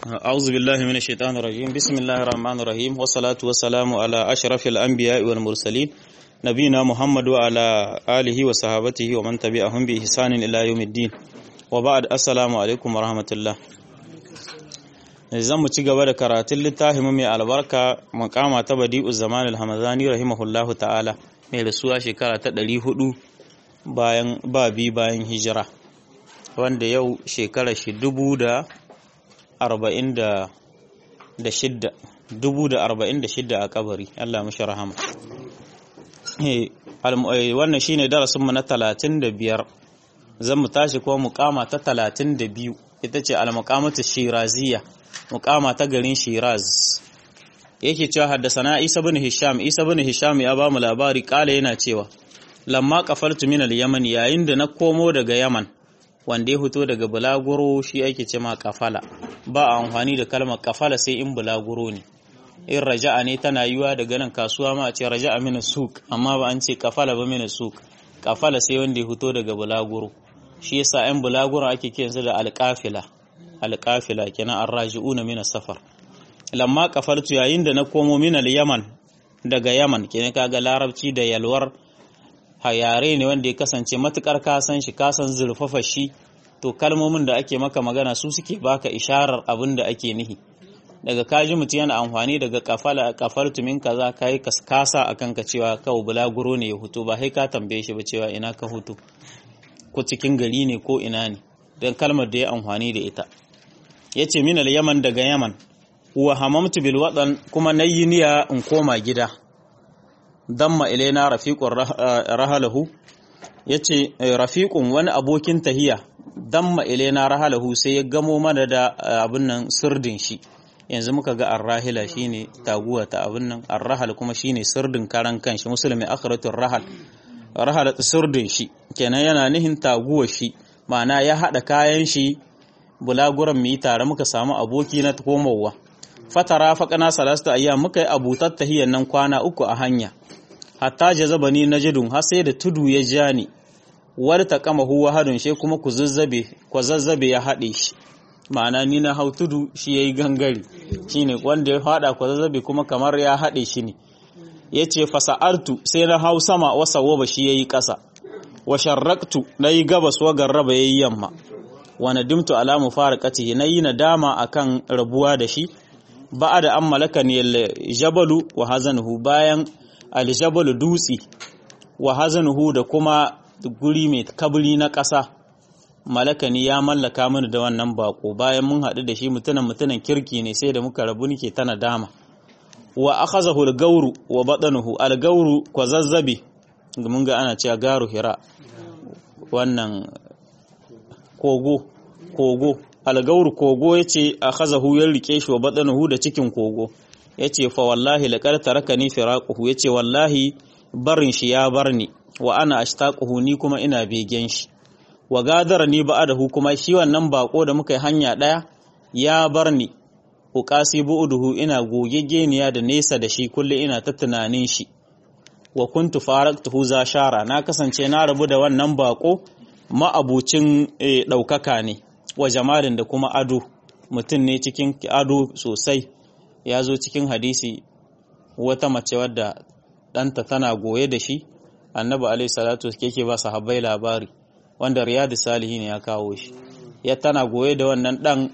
أعوذ بالله من الشيطان الرجيم بسم الله الرحمن الرحيم والصلاة والسلام على أشرف الأنبياء والمرسلين نبينا محمد وعلى آله وصحابته ومن تبعهم بإحسان إلى يوم الدين وبعد السلام عليكم ورحمة الله zan mu ci gaba da karatun littafin mai albarka makama ta badi'u zaman al-hamazani rahimahullahu ta'ala mai rasuwa shekara ta 400 bayan babi bayan hijira wanda yau shekara shi dubu da arba'in da shidda dubu da arba'in da shidda a kabari Allah mashi rahama wannan shine darasinmu na talatin da biyar zan mu tashi kuma mukama ta talatin da biyu ita ce al-muqamatu shiraziya mukama ta garin shiraz yake cewa haddasana isa bin hisham isa bin hisham ya ba mu labari kala yana cewa lamma kafaltu min al-yaman yayin da na komo daga yaman wanda ya fito daga bulaguro shi ake ce ma kafala ba a amfani da kalmar kafala sai in bulaguro ne in raja'a ne tana yiwa daga nan kasuwa ma a ce raja'a mina suk amma ba an ce kafala ba mina suk kafala sai wanda ya fito daga bulaguro shi yasa yan bulaguro ake kiransu da alƙafila alƙafila kenan arraji'una mina safar lamma kafaltu yayin da na komo min yaman daga yaman kenan kaga larabci da yalwar yare ne wanda ya kasance matukar kasan shi kasan zurfafa shi to kalmomin da ake maka magana su suke baka isharar abin da ake nihi daga kaji mutum yana amfani daga kafala kafaltu min kaza kai kasa akan ka cewa kawo bulaguro ne ya hutu ba sai ka tambaye shi ba cewa ina ka hutu ko cikin gari ne ko ina ne dan kalmar da ya amfani da ita yace min al-yaman daga yaman wa hamamtu bil wadan kuma nayi niyya in koma gida damma ilaina rafiqun rahalahu yace rafiqun wani abokin tahiya damma ilaina rahalahu sai ya gamo mana da abin nan sirdin shi yanzu muka ga arrahila shine taguwa ta abin nan arrahal kuma shine sirdin karan kanshi musulmi akhratur rahal rahal sirdin shi kenan yana nihin taguwa shi ma'ana ya hada kayan shi bulaguran mu yi tare muka samu aboki na komowa fatara faƙana salasta ayyam muka yi abutar tahiyyar nan kwana uku a hanya hatta jazabani najidun har sai da tudu ya ja ni wani ta kama huwa hadun shi kuma ku zazzabe ku zazzabe ya haɗe shi ma'ana ni na hau tudu shi yayi gangare shine wanda ya haɗa ku zazzabe kuma kamar ya haɗe shi ne yace fasa'artu sai na hau sama wasa waba shi yayi ƙasa wa sharraktu nayi gabas wa garraba yayi yamma wa nadimtu ala mufaraqatihi nayi nadama akan rabuwa da shi ba'ada an malakani al-jabalu wa hazanuhu bayan al-jabalu dutsi wa hazanuhu da kuma guri mai kabri na ƙasa malakani ya mallaka mini da wannan bako bayan mun haɗu da shi mutunan mutunan kirki ne sai da muka rabu nike ta nadama wa akhazahu al-gawru wa badanuhu al-gawru kwa zazzabi mun ga ana cewa garu hira wannan kogo kogo algauru kogo ya ce a hazahu ya rike shi wa baɗanahu da cikin kogo ya ce fa wallahi laƙar taraka ni firaƙuhu ya ce wallahi barin shi ya bar ni wa ana ashtaquhu ni kuma ina begen shi wa gadara ni ba'adahu kuma shi wannan bako da muka yi hanya ɗaya ya bar ni uqasi bu'uduhu ina gogegeniya da nesa da shi kulle ina ta tunanin shi wa kuntu faraktuhu za shara na kasance na rabu da wannan bako ma'abucin ɗaukaka ne wa jamalin da kuma ado mutum ne cikin ado sosai ya zo cikin hadisi wata mace wadda ɗanta tana goye da shi annabi alaihi salatu yake ba sahabbai labari wanda riyadu salihi ne ya kawo shi ya tana goye da wannan ɗan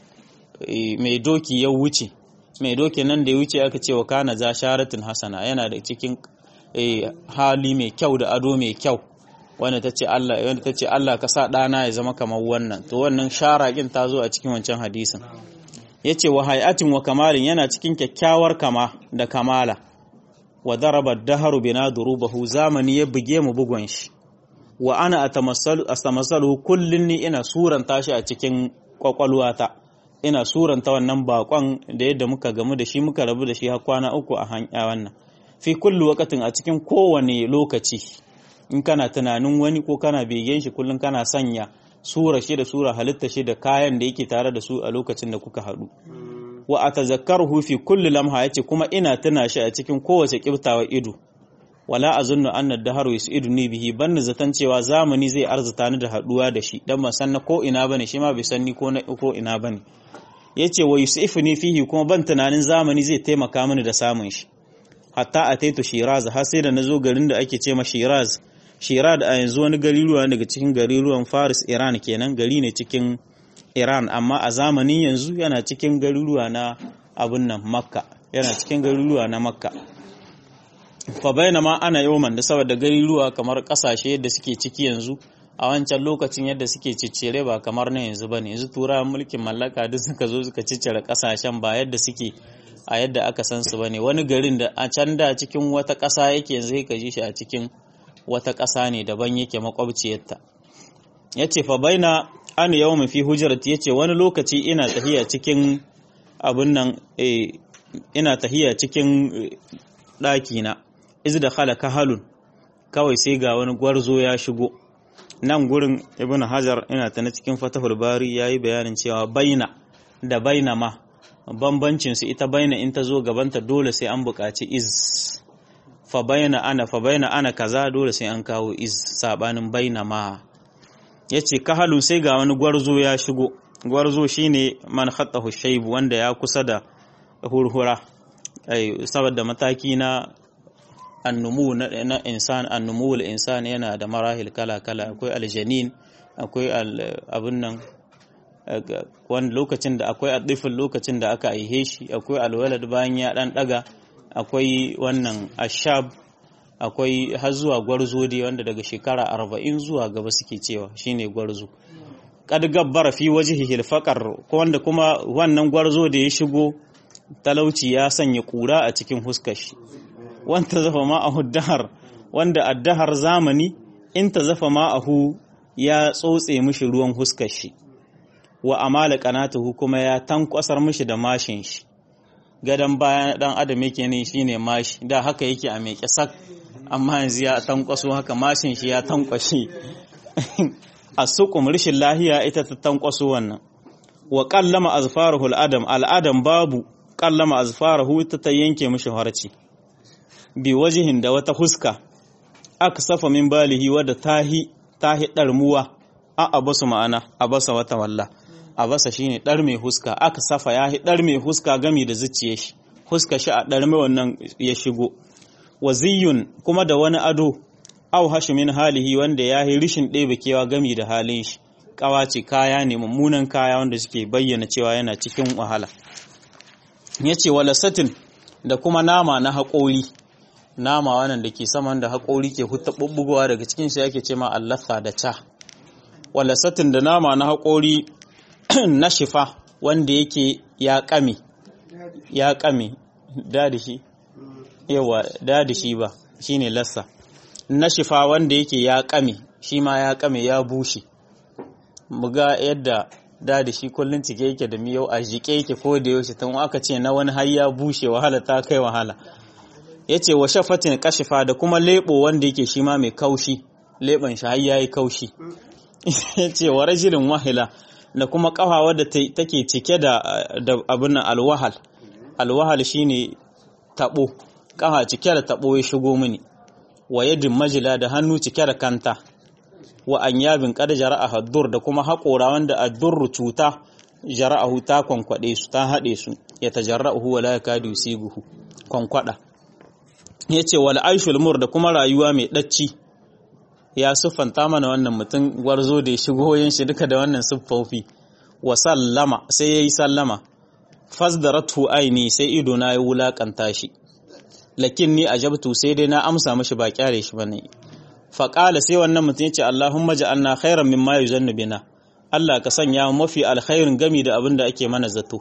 mai doki ya wuce mai doki nan da ya wuce aka ce wa kana za sharatin hasana yana da cikin hali mai kyau da ado mai kyau wanda ta ce Allah wanda ta ce Allah ka sa ɗana ya zama kamar wannan to wannan sharaƙin ta zo a cikin wancan hadisin yace wa hayatin wa kamalin yana cikin kyakkyawar kama da kamala wa daraba daharu bina durubahu zamani ya buge mu bugon shi wa ana atamassalu astamassalu kullun ni ina suranta shi a cikin kwakwalwata ina suranta wannan bakon da yadda muka gamu da shi muka rabu da shi har kwana uku a hanya wannan fi kullu waqatin a cikin kowane lokaci in kana tunanin wani ko kana begen shi kullum kana sanya sura shi da sura halitta shi da kayan da yake tare da su a lokacin da kuka haɗu wa atazakkaruhu fi kulli lamha yace kuma ina tuna shi a cikin kowace kibtawa ido wala azunnu anna daharu yusiduni bihi ban zaton cewa zamani zai arzuta ni da haduwa da shi dan ban san na ko ina bane shi ma bai san ni ko na ko ina bane yace wa yusifuni fihi kuma ban tunanin zamani zai taimaka mini da samun shi hatta ataitu shiraz har sai da nazo garin da ake ce ma shiraz shiraz a yanzu wani gari ruwa daga cikin garuruwan faris iran kenan gari ne cikin iran amma a zamanin yanzu yana cikin garuruwa na abun nan makka yana cikin garuruwa na makka fa bainama ana yawman da saboda garuruwa kamar kasashe da suke ciki yanzu a wancan lokacin yadda suke ciccire ba kamar na yanzu bane yanzu turawan mulkin mallaka duk suka zo suka ciccire kasashen ba yadda suke a yadda aka san su bane wani garin da a can da cikin wata ƙasa yake yanzu ka ji shi a cikin wata ƙasa ne daban yake makwabciyarta yace fa baina an yawma fi hujrati yace wani lokaci ina tahiya cikin abun nan eh ina tahiya cikin ɗaki na iz da khala kahalun kawai sai ga wani gwarzo ya shigo nan gurin ibn hajar ina ta na cikin fatahul bari yayi bayanin cewa baina da baina ma bambancin su ita baina in ta zo gabanta dole sai an buƙaci iz fa baina ana fa baina ana kaza dole sai an kawo iz sabanin baina ma yace kahalun sai ga wani gwarzo ya shigo gwarzo shine man khattahu shayb wanda ya kusa da hurhura ai saboda mataki na annumu na insan annumu insan yana da marahil kala-kala akwai aljanin akwai abin nan wani lokacin da akwai adifin lokacin da aka aihe shi akwai alwalad bayan ya dan daga akwai wannan ashab akwai har zuwa gwarzo dai wanda daga shekara arba'in zuwa gaba suke cewa shine gwarzo kad gabbara fi wajhihi alfaqar wanda kuma wannan gwarzo da ya shigo talauci ya sanya kura a cikin huskar shi wanta zafa ma'ahu dahar wanda addahar zamani in ta zafa ma'ahu ya tsotse mishi ruwan huskar shi wa amala qanatuhu kuma ya tankwasar mishi da mashin shi gadan bayan dan adam yake ne shine mashi da haka yake a mai sak amma yanzu ya tankwaso haka mashin shi ya tankwashe asuqum rishin lahiya ita ta tankwaso wannan wa qallama azfaruhu al-adam al-adam babu qallama azfaruhu ita ta yanke mishi harci bi wajihin da wata huska aka safa min balihi wadda tahi tahi darmuwa a abasu ma'ana abasa wata walla abasa shine dar mai huska aka safa yahi dar mai huska gami da zuciye shi huska shi a dar mai wannan ya shigo waziyun kuma da wani ado au hashi min halihi wanda yahi rishin ɗebe kewa gami da halin shi kawace kaya ne mummunan kaya wanda suke bayyana cewa yana cikin wahala yace wala satin da kuma nama na haƙori nama wannan da ke saman da haƙori ke hutta bubbugowa daga cikin shi yake ce ma allafa da ca wala satin da nama na haƙori na shifa wanda yake ya ƙame ya ƙame da shi yawa da shi ba shine lassa na shifa wanda yake ya ƙame shi ma ya ƙame ya bushe muga yadda da da shi kullun cike yake da miyau a jike yake ko da yaushe tun aka ce na wani har ya bushe wahala ta kai wahala yace wa shafatin kashifa da kuma lebo wanda yake shi ma mai kaushi leban shi har yayi kaushi yace wa rajulin wahila da kuma kafa wadda take cike da abin alwahal alwahal shine tabo kafa cike da tabo ya shigo mini wa yadin majila da hannu cike da kanta wa an yabin kada jara'a haddur da kuma haƙora wanda addurru cuta jara'ahu ta kwankwade su ta haɗe su ya tajarra'uhu wa la yakadu yusiguhu kwankwada yace wal aishul mur da kuma rayuwa mai dacci ya siffanta mana wannan mutum gwarzo da ya shigo yin shi duka da wannan siffofi wa sallama sai yayi sallama fasdaratu aini sai ido na ya wulakanta shi lakin ni ajabtu sai dai na amsa mishi ba kyare shi bane faƙala sai wannan mutum ya ce Allahumma ja'alna khairan mimma yuzannu bina Allah ka sanya mafi alkhairin gami da abin da ake mana zato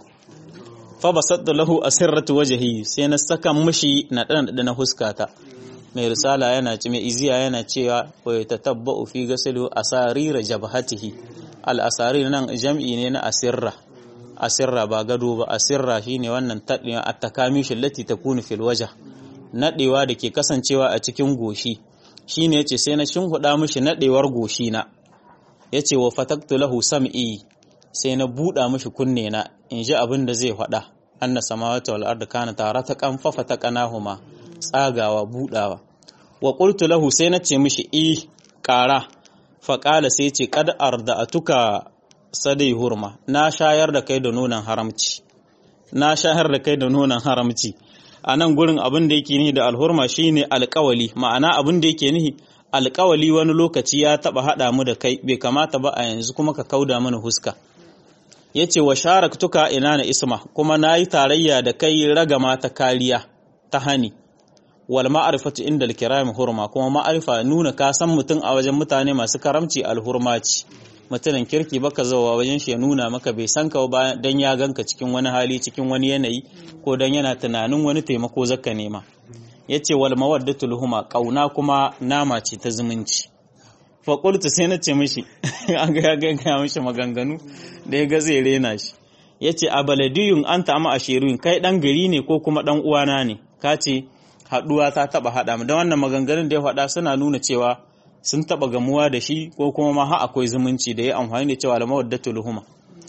fa basadda lahu asirratu wajhi sai na saka mishi na dan da na huskata mai risala yana ce mai iziya yana cewa wa yatatabba'u fi ghaslu asarir jabhatihi al asarir nan jam'i ne na asirra asirra ba gado ba asirra shine wannan tadiya at-takamishu allati takunu fil wajh nadewa da ke kasancewa a cikin goshi shi ne ce sai na shinhuɗa mishi naɗewar goshi na ya ce wa fataktu lahu sam'i sai na buɗa mishi kunne na in ji abin da zai faɗa an na samawata wal arda kana tare ta kanfafa ta kanahuma tsagawa buɗawa wa qultu lahu sai na ce mishi i ƙara faƙala sai ce kad arda atuka sadai hurma na shayar da kai da nonon haramci na shayar da kai da nonon haramci a nan gurin abin da yake nihi da alhurma shine alƙawali ma'ana abin da yake nihi alƙawali wani lokaci ya taba haɗa mu da kai bai kamata ba a yanzu kuma ka kauda mana huska yace wa sharaktuka ina na isma kuma nayi tarayya da kai ragama ta kariya ta hani wal ma'rifatu inda al-kiram hurma kuma ma'arifa nuna ka san mutum a wajen mutane masu karamci alhurma ce mutumin kirki baka zawa wajen shi ya nuna maka bai san ka ba dan ya ganka cikin wani hali cikin wani yanayi ko dan yana tunanin wani taimako zaka nema yace wal mawaddatu luhuma kauna kuma nama ce ta zumunci fa qultu sai na ce mishi an ga ga ga mishi maganganu da ya ga zai rena shi yace a baladiyun anta ama ashirun kai dan gari ne ko kuma dan uwana ne kace haduwa ta taba hada mu da wannan maganganun da ya faɗa suna nuna cewa sun taba gamuwa da shi ko kuma ma har akwai zumunci da ya amfani da cewa almawaddatul luhuma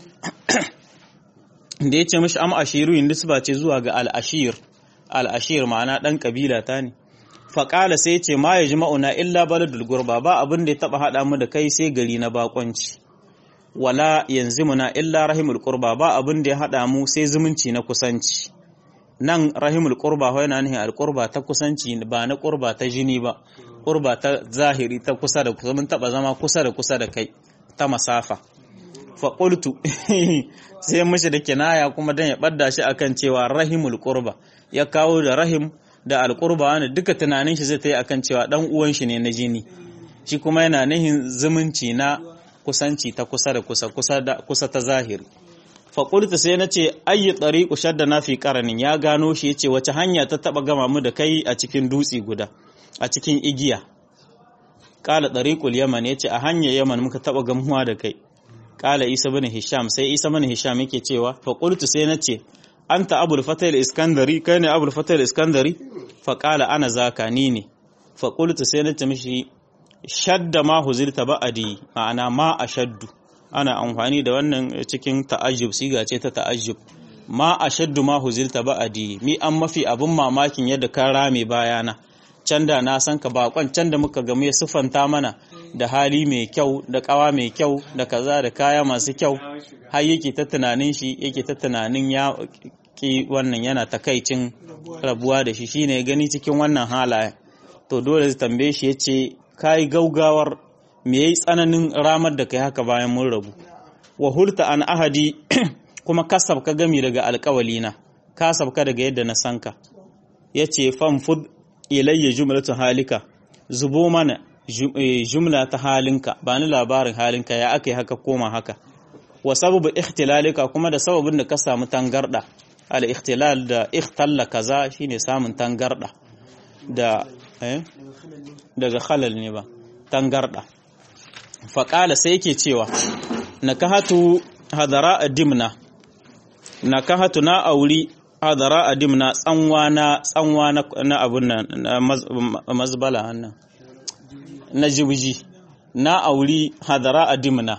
da ya ce mishi am ashiru yin nisba ce zuwa ga al-ashir al-ashir ma'ana dan kabila ta ne faƙala sai ce ma ya jima'una illa baladul gurba ba abin da ya taba haɗa mu da kai sai gari na bakonci wala yanzu muna illa rahimul qurba ba abin da ya haɗa mu sai zumunci na kusanci nan rahimul qurba ho yana nihin alqurba ta kusanci ba na qurba ta jini ba qurba ta zahiri ta kusa da kusa mun taba zama kusa da kusa da kai ta masafa fa qultu sai mishi da kinaya kuma dan ya badda shi akan cewa rahimul qurba ya kawo da rahim da alqurba wanda duka tunanin shi zai ta yi akan cewa dan uwan shi ne na jini shi kuma yana nihin zumunci na kusanci ta kusa da kusa kusa da kusa ta zahiri faƙulta sai na ce ayi ɗariƙu shadda na fi ƙaranin ya gano shi ya ce wace hanya ta taɓa gama mu da kai a cikin dutse guda a cikin igiya ƙala ɗariƙul yaman ya ce a hanyar yaman muka taɓa gamuwa da kai ƙala isa bin hisham sai isa bin hisham yake cewa faƙultu sai na ce an ta abul fatal iskandari kai ne abul fatal iskandari faƙala ana zaka ni ne faƙultu sai na ce mishi shadda ma huzilta ba'adi ma'ana ma a shaddu ana amfani da wannan cikin ta'ajjub siga ce ta ta'ajjub ma ashaddu ma huzilta ba'adi mi an mafi abin mamakin yadda ka rame bayana can da na san ka bakon can da muka gamu ya sufanta mana da hali mai kyau da kawa mai kyau da kaza da kaya masu kyau har yake ta tunanin shi yake ta tunanin ya ki wannan yana takaicin rabuwa da shi shine gani cikin wannan halaye to dole zai tambaye shi yace kai gaugawar me yayi tsananin ramar da kai haka bayan mun rabu wa hulta an ahadi kuma kasab ka gami daga alƙawalina kasab ka daga yadda na sanka yace fanfud ilayya jumlatu halika zubo mana jumla ta halinka ba ni labarin halinka ya aka yi haka koma haka wa sababu ikhtilalika kuma da sababin da ka samu tangarda al ikhtilal da ikhtalla kaza shine samun tangarda da eh daga khalal ne ba tangarda faƙala sai yake cewa na kahatu hadara a dimna na kahatu na auri hadara a dimna tsanwa na tsanwa na abun nan na mazbala hannan na jibji na auri hadara a dimna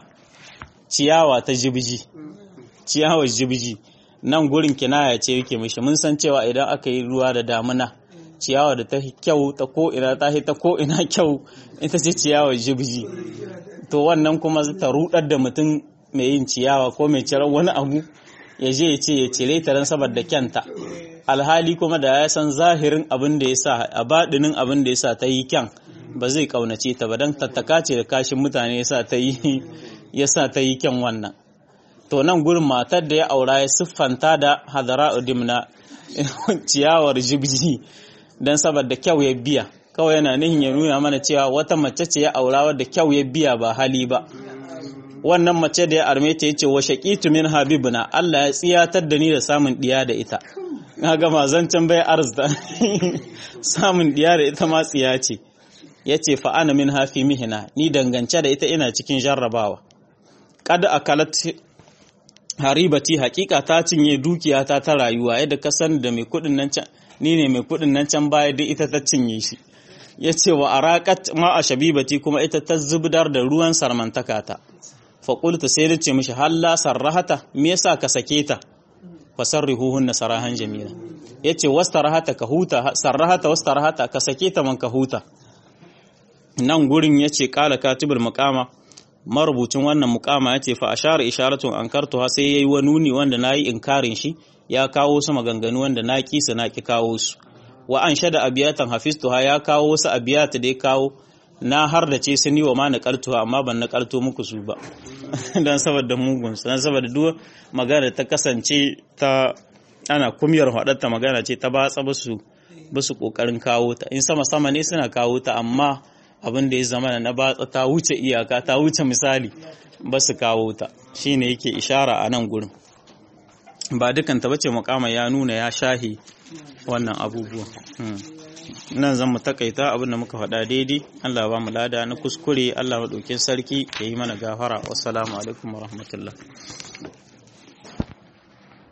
ciyawa ta jibji ciyawar jibji nan gurin kinaya ce yake mishi mun san cewa idan aka yi ruwa da damuna ciyawa da ta kyau ta ko ina ta ta ko ina kyau ita ce ciyawar jibji to wannan kuma ta rudar da mutum mai yin ciyawa ko mai cirar wani abu ya je ya ce ya cire ta don saboda kyanta alhali kuma da ya san zahirin abin da ya sa a baɗinin abin da ya sa ta yi kyan ba zai kaunace ta ba don tattaka ce da kashin mutane ya sa ta yi ya sa ta yi kyan wannan to nan gurin matar da ya aura ya siffanta da hadara udimna ciyawar jibji don saboda kyau ya biya kawai yana nihin ya nuna mana cewa wata mace ce ya aura wadda kyau ya biya ba hali ba wannan mace da ya arme ta yace wa shaqitu min habibuna Allah ya tsiyatar da ni da samun diya da ita kaga mazancan bai arzda samun diya da ita ma tsiya ce yace fa ana min hafi mihina ni dangance da ita ina cikin jarrabawa kad akalat haribati hakika ta cinye dukiyata ta rayuwa yadda ka san da mai kudin nan can ni ne mai kudin nan can baya duk ita ta cinye shi ya ce wa arakat ma a shabibati kuma ita ta zubdar da ruwan sarmantaka ta faƙulta sai da ce mishi halla sarrahata me yasa ka sake ta fa sarrihuhun na sarahan jamila ya ce wastarahata ka huta sarrahata wastarahata ka sake ta man ka huta nan gurin ya ce ƙala katibul muƙama marubucin wannan mukama ya ce fa ashara isharatun ankartuha sai yayi wani nuni wanda nayi inkarin shi ya kawo su maganganu wanda na kisa na ki kawo su wa an shada abiyatan hafiztuha ya kawo wasu abiyata da ya kawo na har da ce sun yi wa ma naƙaltuwa amma ban naƙalto muku su ba don saboda mugun don saboda duk magana ta kasance ta ana kumiyar haɗarta magana ce ta batsa basu basu ƙoƙarin kawo ta in sama sama ne suna kawo ta amma abin da ya zama na batsa ta wuce iyaka ta wuce misali ba su kawo ta shine yake ishara a nan gurin ba dukan ta bace mukama ya nuna ya shahi wannan abubuwan nan zan mu takaita abin da muka faɗa daidai Allah ba mu lada na kuskure Allah maɗaukin sarki ya yi mana gafara wassalamu alaikum wa rahmatullah